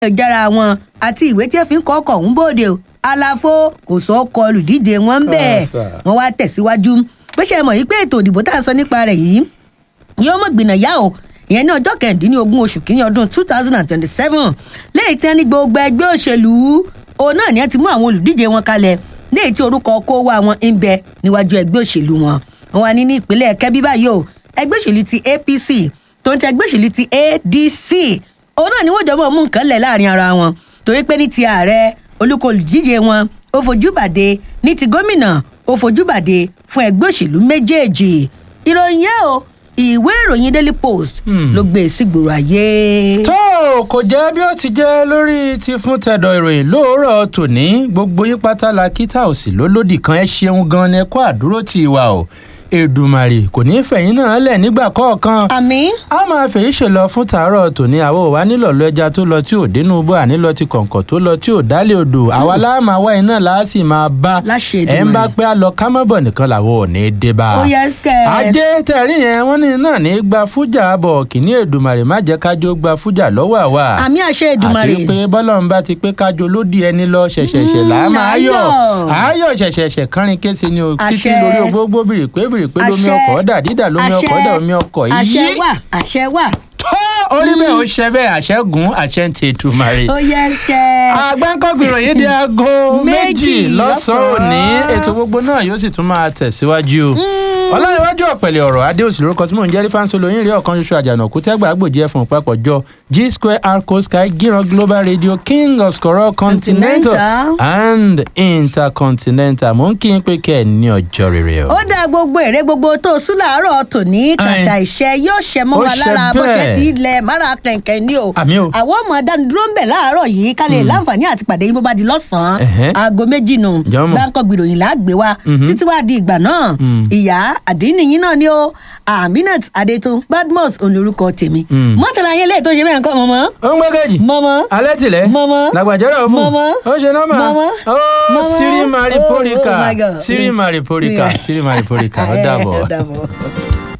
ayélujára wọn àti ìwé tí ẹ fi ń kọ́ ọkọ̀ ń bòde o àlàfo kò sọ ọkọ olùdíje wọn ń bẹ̀ Kàṣà. wọ́n wá tẹ̀síwájú pé ṣe mọ̀ yìí pé ètò òdìbò tá à ń sọ nípa rẹ̀ yìí yóò mọ̀ gbìnà yá o ìyẹn ní ọjọ́ kẹ̀ndínlógún oṣù kínní ọdún two thousand and twenty-seven lẹ́yìn tí wọ́n ní gbogbo ẹgbẹ́ òṣèlú òun náà ni wọ́n ti mú àwọn olùdíje wọn kalẹ̀ lẹ́yìn tí orúkọ kó wá wọn ń bẹ níwájú ẹgbẹ́ òṣèlú wọn wọn wà ní ní ìpínlẹ̀ kẹ́bí báyìí o ẹgbẹ́ òṣèlú ti apc tó ń tẹ ẹgbẹ́ òṣèlú ti adc òun náà ni wọ́n jọ mọ̀ mú nǹkan lẹ̀ láàrin ara wọn torí pé ní ti ààrẹ olùkọ́ olùdíje wọn ó fojú bàdé ní ti gómìnà ó fojú bàdé fún ẹgbẹ́ òṣèlú méjèèjì ìròyìn yẹn o ìwé ìròyìn daily post Hmm. ló gbé e sígboro ayé. tó o kò jẹ́ bí ó ti jẹ́ lórí ti fún tẹ̀dọ̀ ìròyìn lóòrọ̀ tòní gbogbo yín pátá la kí tá ò sí lólódì kan ẹ ṣeun gan ni ẹ kó àdúró tì wá o èdùmàrè kò ní í fẹ̀yìn náà lẹ̀ nígbà kọ̀ọ̀kan àmì a máa fèyí ṣe lọ fún tàárọ̀ tòní àwọn òwa nílò lọ ẹja tó lọ tí ò dénú bó àní lọ ti kọ̀ǹkọ̀ tó lọ tí ò dálé odò àwa láàmà wá iná láà sì máa bá Láṣẹ ẹ̀ ń bá Èdùmàrè. pé a lọ ká mọ́ bọ̀ nìkan làwọn ò ní í dé bá ó yẹ skẹ. ajé tẹ̀rí yẹn wọ́n ní náà ní gba fújà bọ̀ kìíní èdùmàrè má jẹ́ kájọ gba fújà lọ́wọ́ àwa àmì àṣẹ ìdùmarè. àti pé bọ́lọ́run bá ti pé kájọ lódì ẹni lọ ṣẹ̀ṣẹ̀ṣẹ̀ là á Mm, máa yọ̀ ayọ̀. ayọ̀ ṣẹ̀ṣẹ̀ṣẹ̀ kánrin kése ni o títí Àṣẹ. lórí ogbógbó bìrìpé bìrìpé lómi Àṣẹ. ọkọ̀ dà dídà lómi ọkọ̀ dà omi ọkọ̀ àṣẹ yí wà àṣẹ wà. tó orí bẹ́ẹ̀ ó ṣe bẹ́ẹ̀ àṣẹ gùn àṣẹ ń tètè màrè ó yẹ skẹ. agbẹ́ńkọ́gbìnrin yìí di aago méjì Méjì lọ́sàn-án òní lọ́sàn-án. ètò gbogbo náà yóò sì tún máa tẹ̀síwájú ọlọ́runwájú ọ̀pẹ̀lẹ̀ ọ̀rọ̀ adéòsì lórúkọ tí mò ń jẹ́ rífáǹsì olóyìn rí ọ̀kan ṣoṣo àjànàkú tẹ́gbà àgbòjì ẹ̀fọn papọ̀jọ g square arco sky gíran global radio king of skoro continental Continental. and intercontinental mò ń kí n pé kẹ́ ẹ̀ ní ọjọ́ rere o. ó dá gbogbo èrè gbogbo tó sún láàárọ̀ tòní kàṣà ìṣe yóò ṣe mọ́ Ó wa ṣe lára bó ṣe bẹ́ẹ̀. ti ilẹ̀ mára kẹ̀kẹ́ ní o. Àmì o. àwọn ọmọ dánidúró ń bẹ̀ láàárọ̀ yìí ká lè láǹfààní àti pàdé yín bó bá di lọ́sàn-án Ẹ̀hẹ́. aago méjì nù Jọmọ. gbáǹkọ́ gbìròyìn láàgbé wa Mhm. títí wàá di ìgbà náà Mm. ìyá àdínníyìn náà ni ó aminat adetun badmus olórúkọ tèmi Mm. mọ́tàlá yẹn lè tó ṣe bẹ́ẹ̀ nǹkan mọ́mọ́ ó ń gbẹ́gẹ́jì mọ́mọ́ alẹ́ tilẹ̀ Mọ́mọ́. làgbàjọ́rọ̀ fún Mọ́mọ́. ó ṣe nọ́mà Mọ́mọ́. ó Mọ́mọ́. sírí Oh, mariporika oh my God. sírí mariporika Yeah. sírí mariporika ó dàbọ̀. ó dàbọ̀.